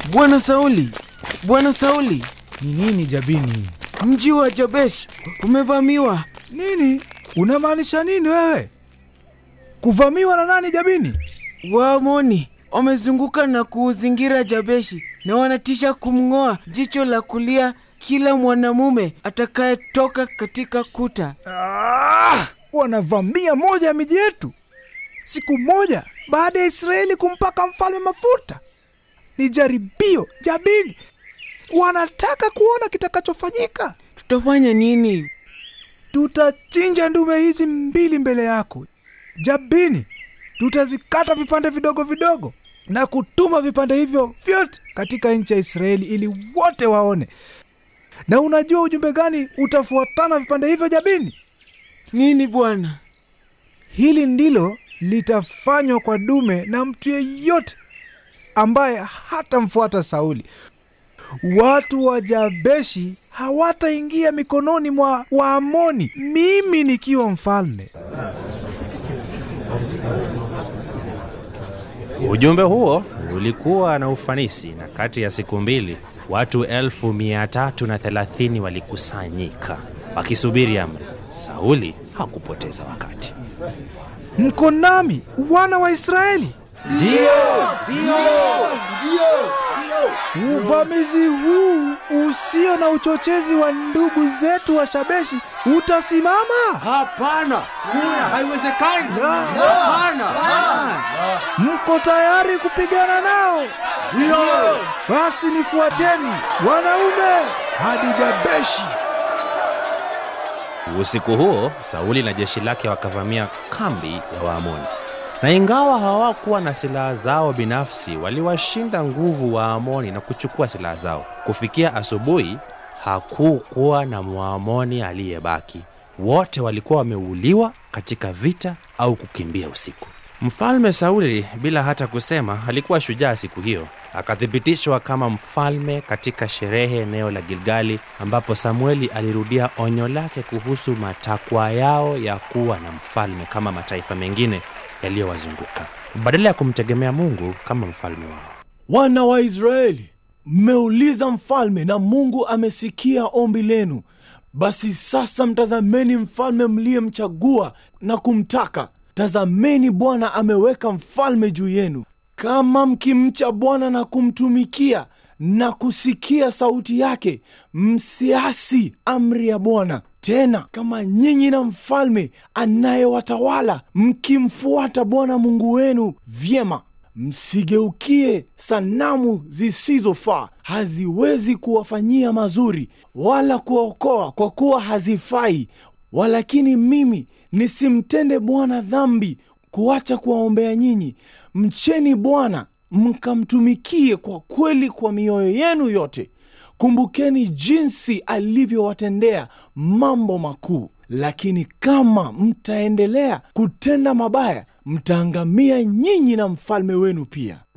Bwana Sauli, Bwana Sauli, Ni nini Jabini? mji wa Jabesh umevamiwa. Nini? Unamaanisha nini wewe? Kuvamiwa na nani Jabini? Waamoni wamezunguka na kuuzingira Jabeshi na wanatisha kumng'oa jicho la kulia kila mwanamume atakayetoka katika kuta. Ah, wanavamia moja ya miji yetu siku moja baada ya Israeli kumpaka mfalme mafuta. Ni jaribio Jabini, wanataka kuona kitakachofanyika. Tutafanya nini? Tutachinja ndume hizi mbili mbele yako Jabini, tutazikata vipande vidogo vidogo na kutuma vipande hivyo vyote katika nchi ya Israeli ili wote waone. Na unajua ujumbe gani utafuatana vipande hivyo Jabini? Nini bwana? Hili ndilo litafanywa kwa dume na mtu yeyote ambaye hatamfuata Sauli. Watu wa Jabeshi hawataingia mikononi mwa Waamoni, mimi nikiwa mfalme. Ujumbe huo ulikuwa na ufanisi, na kati ya siku mbili watu elfu mia tatu na thelathini walikusanyika wakisubiri amri. Sauli hakupoteza wakati. Mko nami wana wa Israeli? Uvamizi huu usio na uchochezi wa ndugu zetu wa Shabeshi utasimama? Hapana, kuna haiwezekani. Hapana, Mko tayari kupigana nao? ndio Basi nifuateni wanaume hadi Jabeshi. Usiku huo Sauli na jeshi lake wakavamia kambi ya Waamoni, na ingawa hawakuwa na silaha zao binafsi, waliwashinda nguvu Waamoni na kuchukua silaha zao. Kufikia asubuhi, hakukuwa na Mwamoni aliyebaki. Wote walikuwa wameuliwa katika vita au kukimbia usiku. Mfalme Sauli, bila hata kusema, alikuwa shujaa siku hiyo. Akathibitishwa kama mfalme katika sherehe eneo la Gilgali, ambapo Samueli alirudia onyo lake kuhusu matakwa yao ya kuwa na mfalme kama mataifa mengine yaliyowazunguka, badala ya kumtegemea Mungu kama mfalme wao. Wana wa Israeli, mmeuliza mfalme na Mungu amesikia ombi lenu. Basi sasa mtazameni mfalme mliyemchagua na kumtaka. Tazameni, Bwana ameweka mfalme juu yenu. Kama mkimcha Bwana na kumtumikia na kusikia sauti yake, msiasi amri ya Bwana. Tena kama nyinyi na mfalme anayewatawala mkimfuata Bwana Mungu wenu vyema, msigeukie sanamu zisizofaa, haziwezi kuwafanyia mazuri wala kuwaokoa, kwa kuwa hazifai. Walakini mimi nisimtende Bwana dhambi kuacha kuwaombea nyinyi. Mcheni Bwana mkamtumikie kwa kweli kwa mioyo yenu yote. Kumbukeni jinsi alivyowatendea mambo makuu. Lakini kama mtaendelea kutenda mabaya, mtaangamia nyinyi na mfalme wenu pia.